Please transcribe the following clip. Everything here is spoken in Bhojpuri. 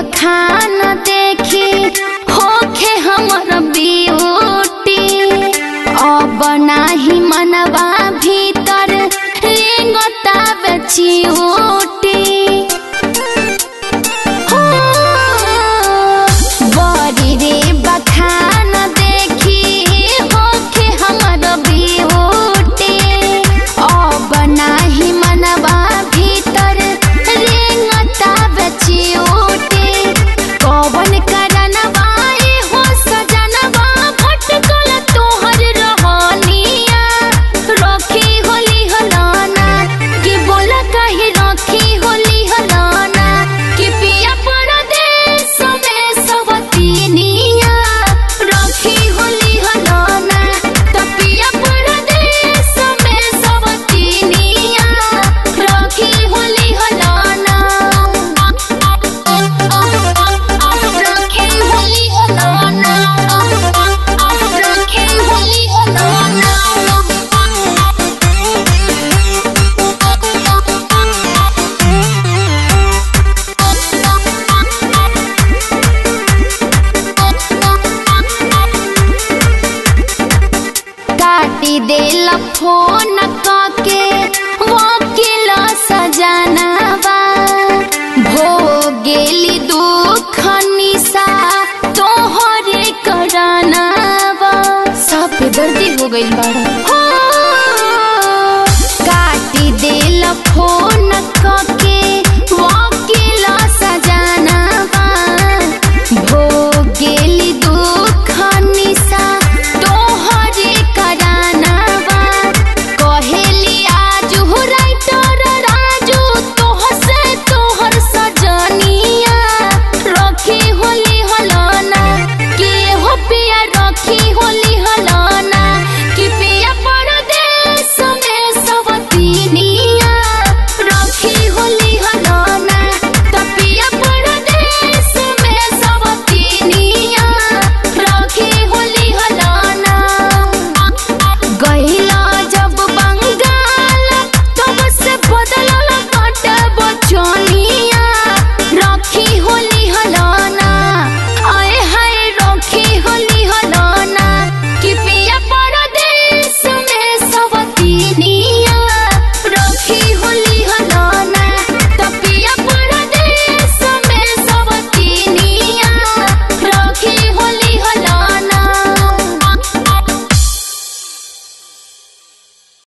बखान देखी होखे हमर ब्यूटी अब नाही मनवा भीतर रेंगता बेचियोटी हो बड़ी रे बखान देखी होखे हमर ब्यूटी अब नाही मनवा भीतर रेंगता बेचियोटी कौवन करनवा ए हो सजनवा भटकल तोहर रहनिया रखी होली हलाना कि बोला कही रखी होली हलाना कि पिया परदेश में सवतीनिया रखी होली हलाना त पिया परदेश में सवतीनिया रखी होली हलाना रखी होली हलाना रखी होली हलाना काटी देला फोन का